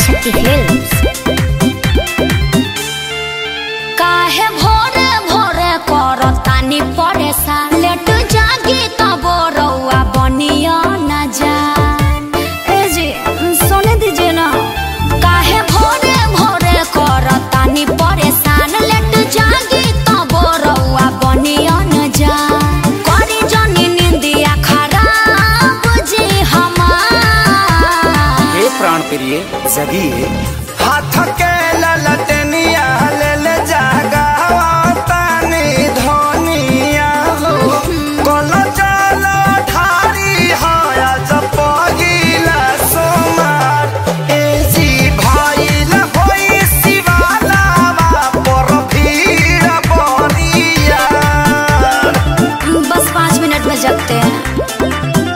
Adishakti films काहे भोरे भोरे करतानी परेशान लेट जागी तब रउआ बनिया न जा ए जी सोने दीजिए ना काहे भोरे भोरे करतानी परेशान लेट जागी तब रउआ बनिया न जा करी जनी निंदिया खराब जी हमार हे प्राण प्रिय जगिए हाथ के ललटनिया ले ले जागावा तानी धनिया हो कल जल ठारी हाया जपगिला सोमार ए जी भाईल होई शिवालावा पर भीड़ बनिया बस पाँच मिनट में जगते हैं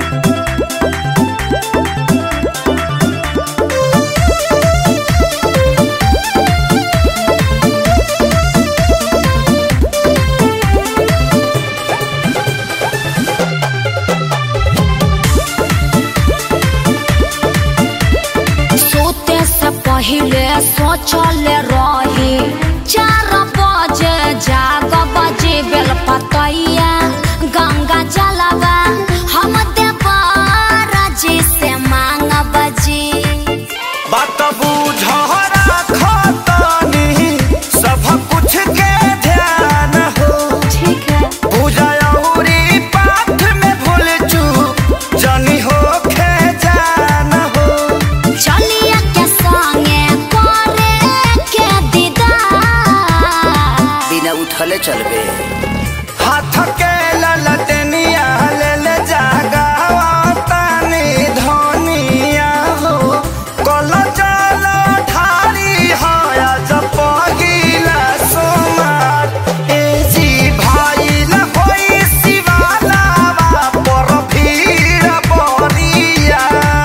सोते से पहले सोचल रही चार बजे जाग बजे बेल पतैया गंगा जलवा हम देवर जी से मांग बजी बात बुझहरा खतनी सब कुछ के ध्यान हो ठीक है पूजा औरी पाठ में भूल चूक जनी हो खे जान हो चलिए के संगे करे के दीदार बिना उठले चलबे हाथ के ललटनिया ले ले जागावा तानी धनिया हो कल जल ठारी हाया जपगिला सोमार ए जी भाईल होई शिवालावा पर भीड़ बनिया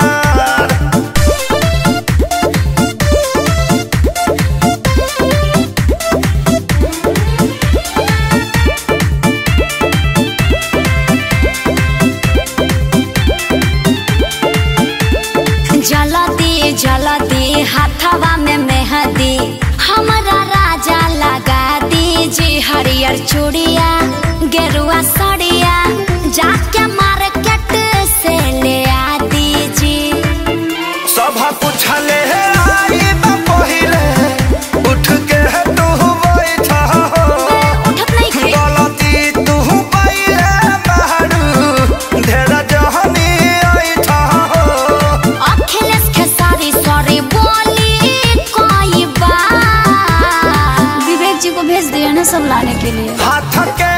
जलदी जलदी हाथवा में मेहंदी हमारा राजा लगा दीजी हरियर चूड़िया गेरुआ सड़िया जाके मार्केट से ले आ दीजी सब पूछले आई पहिले उठ के तू बैठा हो उठत नहीं थे गलती तू पहिले बहरू ढेर जहनी ऐठा हो अखिलेश के सारी सॉरी बोली कोई बात विवेक जी को भेज दिया ना सब लाने के लिए हाथ के